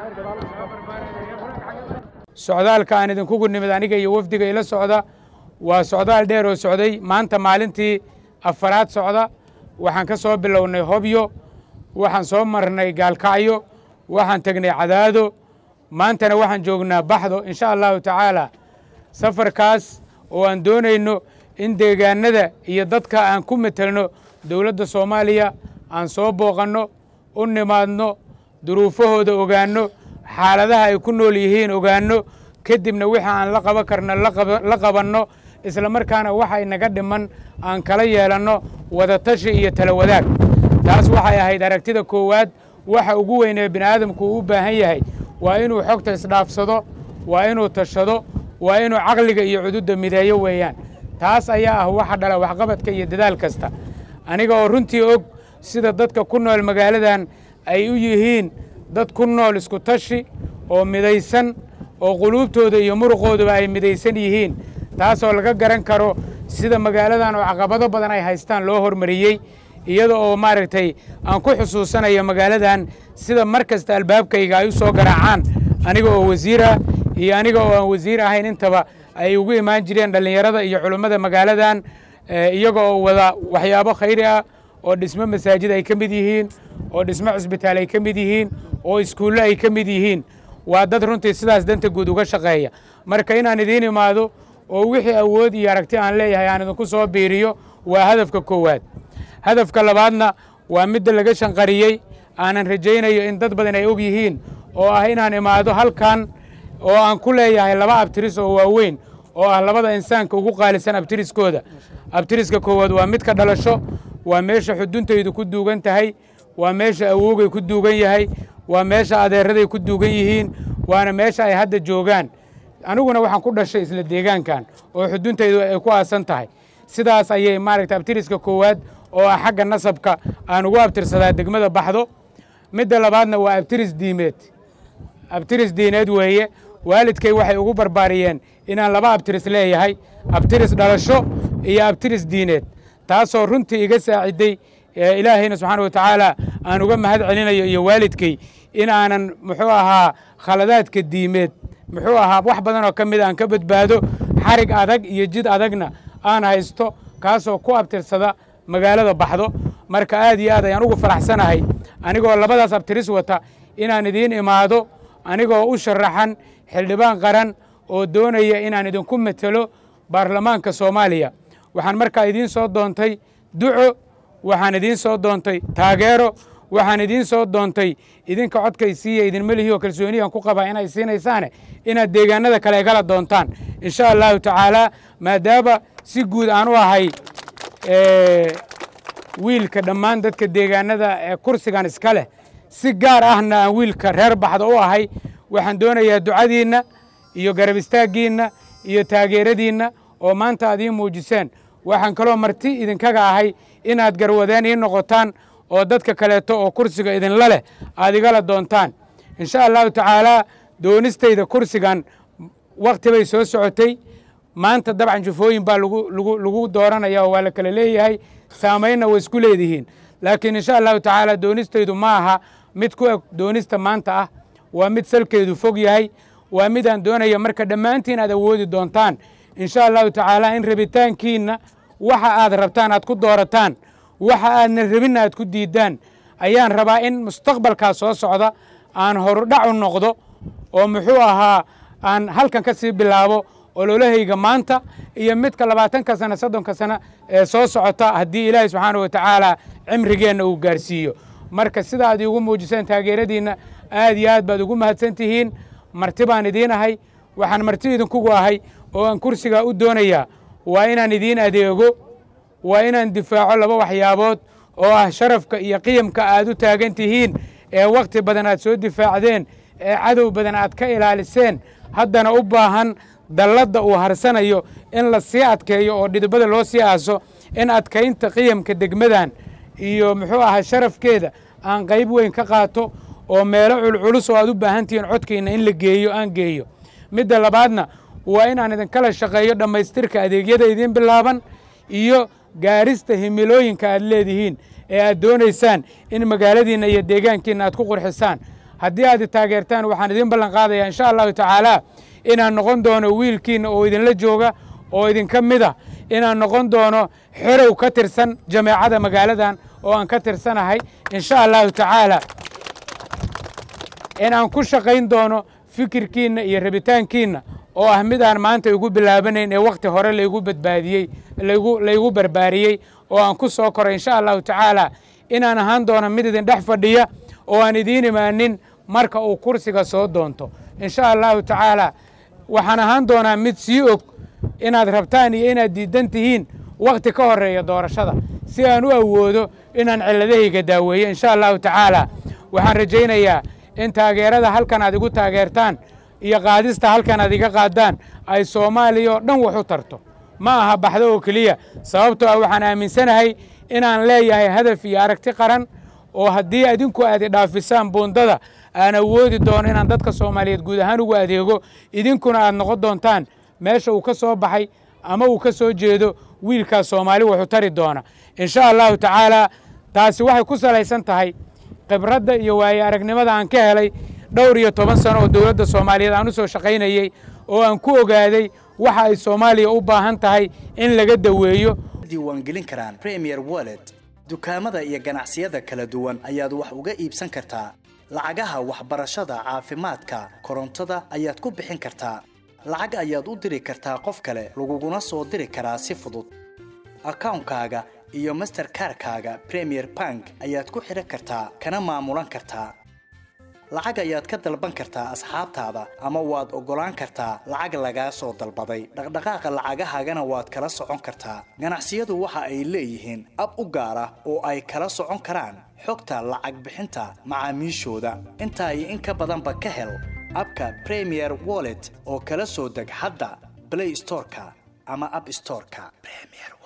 socdaalka aan idinkugu nimid aniga iyo wafdiga ila socda waa socdaal dheer oo socday maanta maalintii afaraad socda waxaan ka soo bilownay hobyo waxaan soo marnay gaalkacyo waxaan tegnay cadaado maantana waxaan joognaa baxdo insha allahu tacaala safarkaas oo aan doonayno in deegaanada iyo dadka aan ku metelno dowladda soomaaliya aan soo booqanno u nimaadno duruufahooda ogaanno xaaladaha ay ku nool yihiin ogaanno kadibna wixii aan la qaban karno la qabanno isla markaana waxay naga dhiman aan kala yeelanno wadatashi iyo tala wadaag taas waxay ahayd aragtida koowaad waxa ugu weyn ee bini aadamku uu u baahan yahay waa inuu xogta isdhaafsado waa inuu tashado waa inuu caqliga iyo cududda mideeyo weeyaan taas ayaa ah waxa dhala waxqabadka iyo dadaal kasta aniga oo runtii og sida dadka ku nool magaaladan ay u yihiin dad ku nool isku tashi oo midaysan oo quluubtooda iyo muruqooduba ay midaysan yihiin taasoo laga garan karo sida magaaladan oo caqabado badan ay haystaan loo hormariyey iyada oo maaragtay aan ku xusuusanayo magaaladan sida mar kasta albaabkayga ay u soo garaacaan aniga oo wasiir ah iyo aniga oo aan wasiir ahayn intaba ay ugu imaan jireen dhallinyarada iyo culummada magaaladan iyaga oo wada waxyaabo khayri ah oo dhismo masaajid ay ka mid yihiin oo dhismo cusbitaal ay ka mid yihiin oo iskuullo ay ka mid yihiin waa dad runtii sidaas danta guud uga shaqeeya marka inaan idiin imaado oo wixii awood iyo aragti aan leeyahay aan idinku soo biiriyo waa hadafka koowaad hadafka labaadna waa midda laga shanqariyey aanan rajaynayo in dad badan ay og yihiin oo ah inaan imaado halkan oo aan ku leeyahay laba abtiris oo waaweyn oo ah labada insaanka ugu qaalisan abtiriskooda abtiriska koowaad waa midka dhalasho waa meesha xuduntaydu ku duugan tahay waa meesha awowgay ku duugan yahay waa meesha adeeraday ku duugan yihiin waana meesha ay hadda joogaan aniguna waxaan ku dhashay isla deegaankan oo xuduntaydu ay ku aasan tahay sidaas ayay maaragta abtiriska koowaad oo ah xagga nasabka aan ugu abtirsadaa degmada baxdo midda labaadna waa abtiris diimeed abtiris diineed weeye waalidkay waxay ugu barbaariyeen inaan laba abtiris leeyahay abtiris dhalasho iyo abtiris diineed taasoo runtii iga saaciday ilaahayna subxaana wa tacaala aan uga mahad celinayo iyo waalidkay in aanan muxuu ahaa khaladaadka diimeed muxuu ahaa wax badan oo ka mid aan ka badbaado xarig adag iyo jid adagna aan haysto kaasoo ku abtirsada magaalada baxdo marka aad iyo aad ayaan ugu faraxsanahay anigoo labadaas abtiris wata inaan idiin imaado anigoo u sharaxan xildhibaan qaran oo doonaya inaan idinku metelo baarlamaanka soomaaliya waxaan markaa idiin soo doontay duco waxaan idiin soo doontay taageero waxaan idiin soo doontay idinka codkay siiya idinma lihi oo kalsooniyan ku qabaa inay siinaysaane inaad deegaanada kale gala doontaan insha allahu tacaala maadaama si guud aan u ahay wiilka dhammaan dadka deegaanada ee kursigan iska leh si gaar ahna aan wiilka reer baxda u ahay waxaan doonayaa ducadiinna iyo garab istaaggiinna iyo taageeradiinna oo maanta aad ii muujiseen waxaan kaloo marti idinkaga ahay inaad garwadeen ii noqotaan oo dadka kaleeto oo kursiga idinla leh aad igala doontaan insha allahu tacaalaa doonistayda kursigan wakhti bay soo socotay maanta dabcan jufooyin baa lagu dooranaya oo waa la kala leeyahay saamaynna way isku leedihiin laakiin insha allahu tacaala doonistaydu ma aha mid ku eg doonista maanta ah waa mid salkeedu fog yahay waa midaan doonaya marka dhammaantiin aad awoodi doontaan insha allahu tacaala in rabitaankiinna waxa aad rabtaan aad ku doorataan waxa aadna rabinna aad ku diiddaan ayaan rabaa in mustaqbalkaa soo socda aan horudhac u noqdo oo muxuu ahaa aan halkan ka sii bilaabo ololahayga maanta iyo midka labaatanka sana soddonka sana ee soo socota haddii ilaahay subxaana wa tacaala cimrigeenna uu gaarsiiyo marka sida aad iigu muujiseen taageeradiinna aad iyo aad baad ugu mahadsan tihiin marti baan idiin ahay waxaan marti idinkugu ahay oo aan kursigaa u doonayaa waa inaan idiin adeego waa inaan difaaco laba waxyaabood oo ah sharafka iyo qiyamka aad u taagan tihiin ee wakhti badan aad soo difaacdeen ee cadow badan aad ka ilaaliseen haddana u baahan dalladda uu harsanayo in la sii adkeeyo oo dhidibada loo sii aaso in adkaynta qiyamka degmadan iyo muxuu ahaa sharafkeeda aan qayb weyn ka qaato oo meelo culculus oo aad u baahan tihiin codkayna in la geeyo aan geeyo midda labaadna waa inaan idinkala shaqeeyo dhammaystirka adeegyada idiin bilaaban iyo gaarista himilooyinka aad leedihiin ee aad doonaysaan in magaaladiinna iyo deegaankiinna aad ku qurxisaan haddii aad i taageertaan waxaan idiin ballan qaadayaa insha allahu tacaala inaan noqon doono wiilkiinna oo idinla jooga oo idinka mid ah inaan noqon doono xerow ka tirsan jameecada magaaladan oo aan ka tirsanahay insha allahu tacaala in aan ku shaqayn doono fikirkiinna iyo rabitaankiinna oo ah mid aan maanta igu bilaabanayn ee wakhti hore laygu badbaadiyey laygu laygu barbaariyey oo aan ku soo koray insha allahu tacaala inaan ahaan doono mid idin dhex fadhiya oo aan idiin imaanin marka uu kursiga soo doonto insha allahu tacaala waxaan ahaan doonaa mid sii og inaad rabtaan iyo inaad diidan tihiin wakhti ka horeeya doorashada si aan u awoodo inaan cilladahayga daaweeyo insha allahu tacaala waxaan rajaynayaa in taageerada halkan aad igu taageertaan iyo qaadista halkan aad iga qaadaan ay soomaaliya oo dhan wax u tarto ma aha baxdo oo keliya sababtoo ah waxaan aaminsanahay inaan leeyahay hadaf iyo aragti qaran oo haddii adinku aad idhaafisaan buundada aan awoodi doono inaan dadka soomaaliyeed guud ahaan ugu adeego idinkuna aad noqon doontaan meesha uu ka soo baxay ama uu ka soo jeedo wiilkaas soomaali wuxuu tari doona insha allahu tacaala taasi waxay ku salaysan tahay khibradda iyo waaye aragnimada aan ka helay dhowr iyo toban sano oo dowladda soomaaliyeed aan u soo shaqaynayey oo aan ku ogaaday waxa ay soomaaliya u baahan tahay in laga daweeyo diiwaangelin karaan premier wallet dukaamada iyo ganacsiyada kala duwan ayaad wax uga iibsan kartaa lacagaha waxbarashada caafimaadka korontada ayaad ku bixin kartaa lacag ayaad u diri kartaa qof kale laguguna soo diri karaa si fudud akawnkaaga iyo masterkarkaaga premier bank ayaad ku xidhan kartaa kana maamulan kartaa lacag ayaad ka dalban kartaa asxaabtaada ama waad oggolaan kartaa lacag lagaa soo dalbaday dhaqdhaqaaqa lacagahaagana waad kala socon kartaa ganacsiyadu waxa ay leeyihiin ab u gaar ah oo ay kala socon karaan xogta lacag bixinta macaamiishooda intaa iyo in ka badanba ka hel abka premier wallet oo kala soo deg hadda blay storeka ama ab storeka